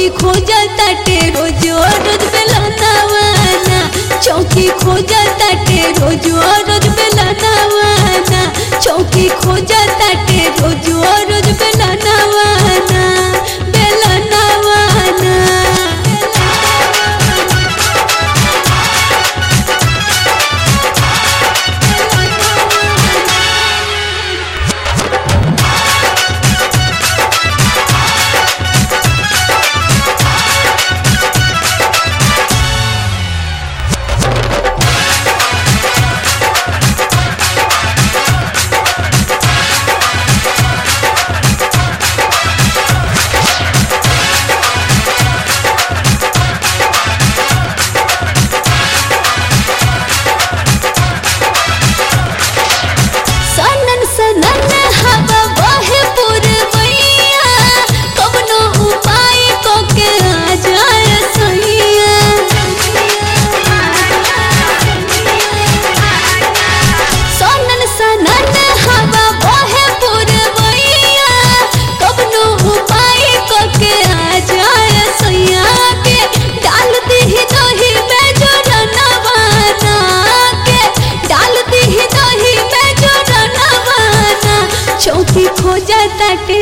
चौकी खोजता टे रोज रोज बेलनावाना चौकी खोजता टे रोज रोज बेलनावाना चौकी खोजता टे रोज रोज बेलनावाना बेलनावाना सनन सनन हवा बहे पुरवैया कवनो उपाय को के आ जाए सैया सनन सनन हवा बहे पुरवैया कवनो उपाय को के आ जाए सैया के डाल दही दही में जोरनवाना के डाल दही दही में जोरनवाना चौकी खोजता टे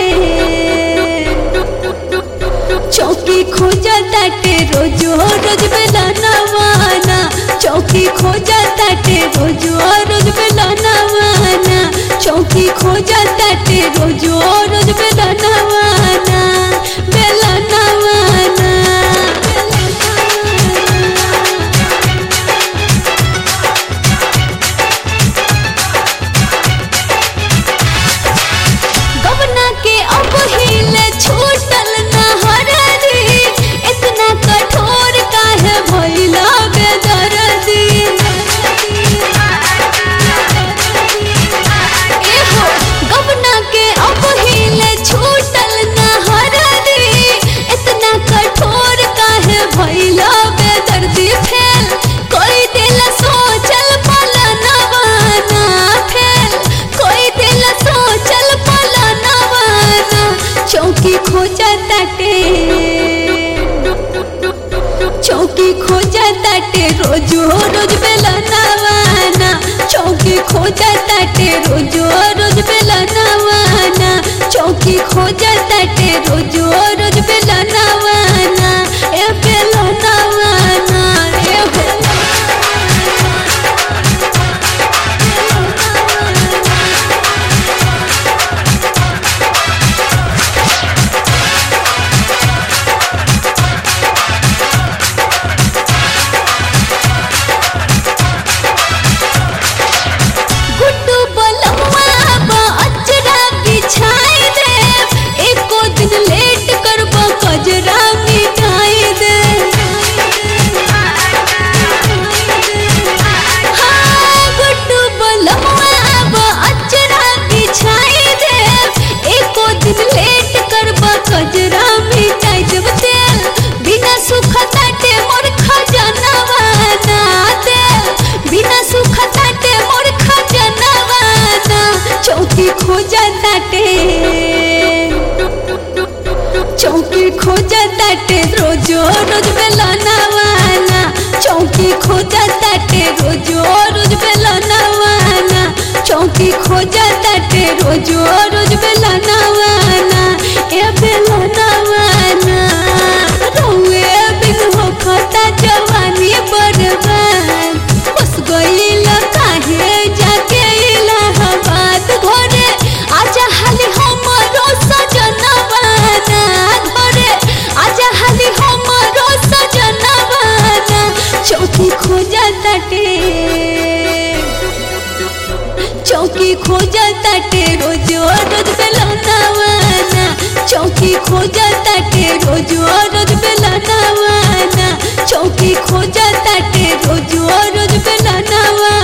चौकी खोजता टे रोज रोज बेलनवाना चौकी खोजता टे रोज रोज बेलनवाना चौकी खोजता टे रोज रोज बेलनवाना बेलनवाना गबना के अब हिले छूटल न हरदी इतना कठोर काहे भइला बेदर्दी एहो गबना के अब हिले छूटल न हरदी इतना कठोर काहे भइला बेदर्दी फेल कोई दिल सोचल पलनवाना फेल कोई दिल सोचल पलनवाना चौकी खोजता टे चौकी खोजता टे रोज रोज बेलनवाना चौकी खोजता टे रोज रोज बेलनवाना चौकी खोजता टे रोज रोज बेलनवाना ए बेलनवाना ए गुड्डू बलवा बा अजरा बिछाई दे एको दिन लेट करबो कजरा मिटाई दे हाँ, गुड्डू बलवा बा अजरा बिछाई दे एको दिन लेट करबो कजरा मिटाई देब तेल बिना सुखता टे मोर खजनवाना तेल बिना सुखता टे मोर खजनवाना चौकी खोजता टे चौकी खोजता टे रोज रोज बेलनवाना चौकी खोजता टे रोज रोज बेलनवाना चौकी खोजता टे रोज रोज बेलनवाना ए बेलनवाना रहुए बिन होखता जवानी बर्बाद बस गईल काहे जाके इलाहाबाद घरे आजा हाली हमरो सजनवाना घरे आजा हाली हमरो सजनवाना चौकी खोजता टे चौकी खोजता टे रोज रोज बेलनवाना चौकी खोजता टे रोज रोज बेलनवाना चौकी खोजता टे रोज रोज बेलनवाना